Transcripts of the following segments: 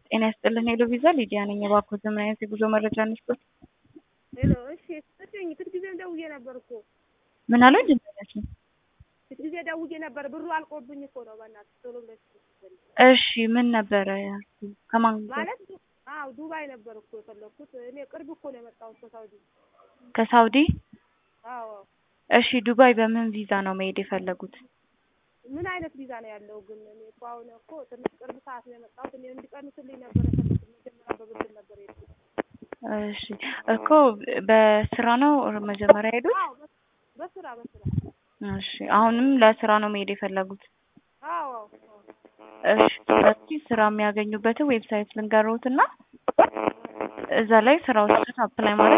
ጤና ይስጥልን ሄሎ ቪዛ ሊዲያ ነኝ። እባክዎት ምን አይነት የጉዞ መረጃ እንስጥዎት? ሄሎ እሺ፣ ስጥኝ ፊት ጊዜ ደውዬ ነበር እኮ ምን አለው ድምጽ ፊት ጊዜ ደውዬ ነበር። ብሩ አልቆብኝ እኮ ነው። በእናትህ ቶሎ ብለሽ እሺ ምን ነበረ ያልኩት? ከማን ጋር? ማለት አዎ ዱባይ ነበር እኮ የፈለኩት። እኔ ቅርብ እኮ ነው የመጣሁት ከሳውዲ። ከሳውዲ? አዎ እሺ ዱባይ በምን ቪዛ ነው መሄድ የፈለጉት? ምን አይነት ቪዛ ነው ያለው ግን? እኔ እኮ አሁን እኮ ትንሽ ቅርብ ሰዓት ነው የመጣሁት። እኔ እንዲቀንስልኝ ነበር የፈለኩት። መጀመሪያ በብድር ነበር የሄድኩት። እሺ እኮ በስራ ነው መጀመሪያ ሄዱት? አዎ በ- በስራ በስራ እሺ አሁንም ለስራ ነው መሄድ የፈለጉት? አዎ እሺ ስለዚህ ስራ የሚያገኙበትን ዌብሳይት ልንገሮትና እዛ ላይ ስራዎችን አፕላይ ማድረግ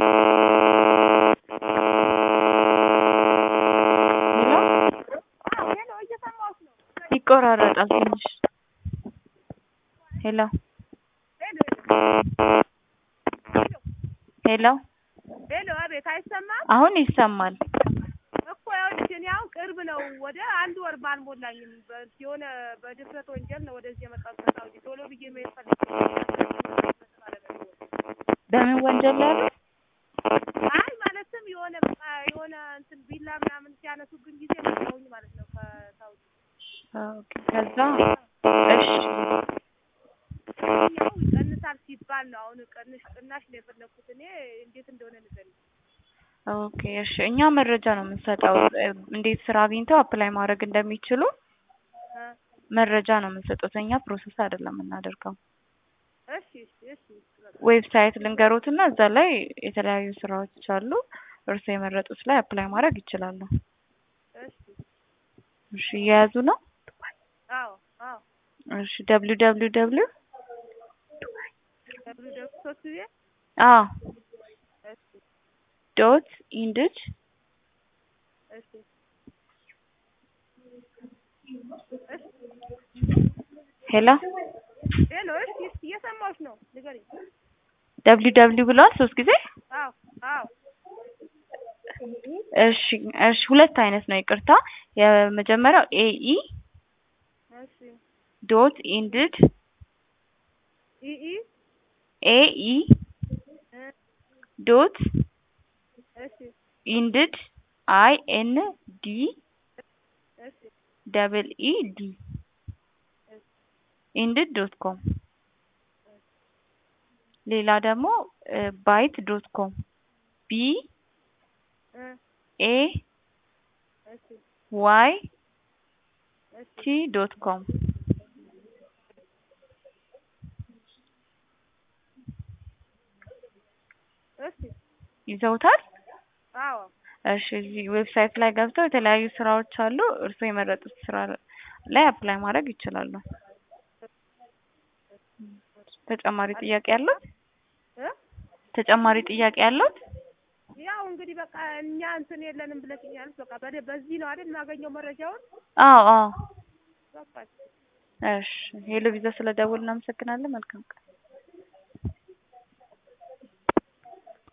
ሄሎ አዎ ሄሎ እየሰማሁሽ ነው። ይቆራረጣል ትንሽ ሄሎ ሄሎ ሄሎ ሄሎ አቤት አይሰማም አሁን ይሰማል እኮ ይኸውልሽ እኔ አሁን ቅርብ ነው ወደ አንድ ወር ባልሞላኝም በ- የሆነ በድፍረት ወንጀል ነው ወደዚህ የመጣሁት ከሳውዲ ቶሎ ብዬ መሄድ ፈልጌ በምን ወንጀል ላይ ያሉት? አይ ማለትም የሆነ በቃ የሆነ እንትን ቢላ ምናምን ሲያነሱብኝ ጊዜ መጣሁኝ ማለት ነው ከሳውዲ ኦኬ ከዛ እሺ ያው ይቀንሳል ሲባል ነው አሁን ቅንሽ ቅናሽ ነው የፈለኩት እኔ እንዴት እንደሆነ ንገሪኝ ኦኬ እሺ እኛ መረጃ ነው የምንሰጠው እ፣ እንዴት ስራ አግኝተው አፕላይ ማድረግ እንደሚችሉ እ፣ መረጃ ነው የምንሰጡት እኛ ፕሮሰስ አይደለም የምናደርገው እሺ እሺ እሺ በቃ ዌብሳይት ልንገሮትና እዛ ላይ የተለያዩ ስራዎች አሉ እርስዎ የመረጡት ላይ አፕላይ ማድረግ ይችላሉ እሺ እሺ እየያዙ ነው አዎ አዎ እሺ ደብሊው ደብሊው ደብሊው ደብሉ ደብሉ ሶስት ጊዜ አዎ እሺ ዶት ኢንድድ እሺ ሄሎ ሄሎ እሺ እሺ እየሰማሁሽ ነው ንገሪኝ ደብሊው ደብሊው ብለዋል ሶስት ጊዜ አዎ አዎ እሺ እሺ ሁለት አይነት ነው ይቅርታ የመጀመሪያው ኤኢ እሺ ዶት ኢንድድ ኢ ኢ ኤኢ እ ዶት እሺ ኢንድድ አይ ኤን ዲ እሺ ደብል ኢ ዲ ኢንድድ ዶት ኮም ሌላ ደግሞ ባይት ዶት ኮም ቢ እ ኤ እሺ ዋይ እሺ ቲ ዶት ኮም እሺ ይዘውታል። አዎ እሺ እዚህ ዌብሳይት ላይ ገብተው የተለያዩ ስራዎች አሉ። እርስዎ የመረጡት ስራ ላይ አፕላይ ማድረግ ይችላሉ። ተጨማሪ ጥያቄ ያለው እ ተጨማሪ ጥያቄ ያለው? ያው እንግዲህ በቃ እኛ እንትን የለንም ብለሽኛል። በቃ በደ- በዚህ ነው አይደል የማገኘው መረጃውን? አዎ አዎ። በቃ እሺ ሄሎ ቪዛ ስለደወልን እናመሰግናለን። መልካም ቀን።